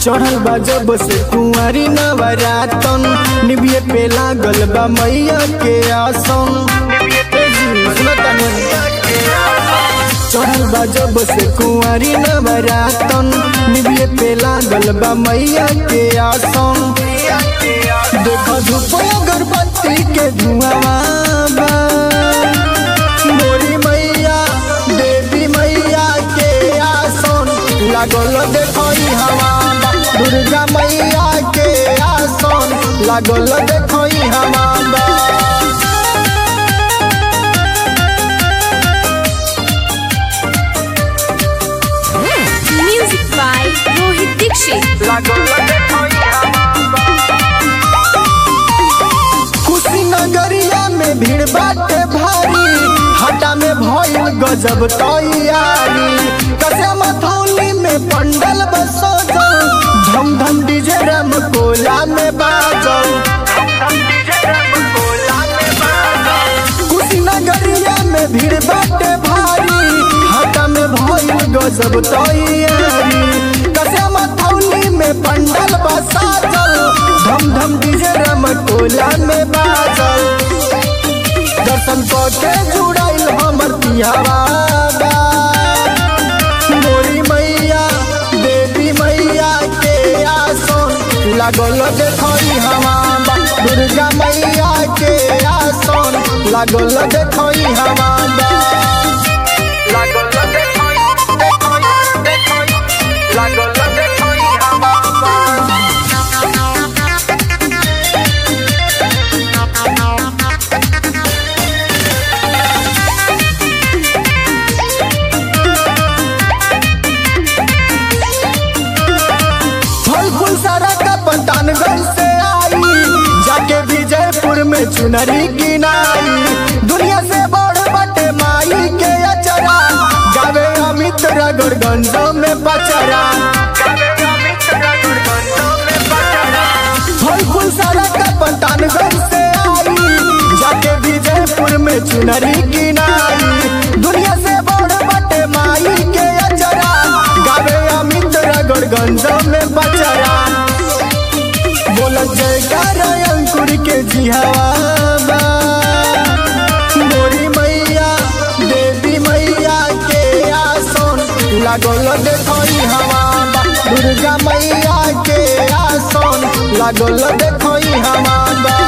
चढ़ल बा जब से कुंवारी नवरातन निबिये पे लागल बा मैया के आसन ए जी, सुनो तनी। चढ़ल बा जब से कुंवारी नवरातन निबिये पे लागल बा मैया के आसन देख धूप अगरबत्ती के धुआं बा मोरी मैया देवी मैया के आसन लागल देखई हवा बा। दुर्गा मैया के आसन लागल देखई हवा बा। Music by Rohit Dixit. कुशीनगरिया में भीड़ बाटे भारी हटा में भइल गजब तैयारी कसे मथौली में पंडल बसोजल धम धम डीजे रम कोला में बाजल कुशीनगरिया में भीड़ बाटे भारी हटा में भइल गजब तैयारी कसे मथौली में पंडल बसाजल धम धम डीजे रम कोला में बाजल दर्शन के जुड़ाइल हमर पियावा बा। मोरी मैया देवी मैया के आसन लागल देखई हवा बा। दुर्गा मैया के आसन लागल देखई हवा बा। फल फूल सारा का पंतानगढ़ से आई जाके विजयपुर में चुनरी गिनाई दुनिया से बड़ बटे माई के अचरा गावे अमित रगड़गंज में बचरा फल फूल सारा का पंतानगढ़ से आई जाके विजयपुर में चुनरी गिनाई दुनिया से बड़ बटे माई के अचरा गावे अमित रगड़गंज में बचरा बोल जयकार अंकुर के जिहावा मोरी मैया देवी मैया के आसन लागल देखई हवा बा। दुर्गा मैया के आसन लागल देखई हवा बा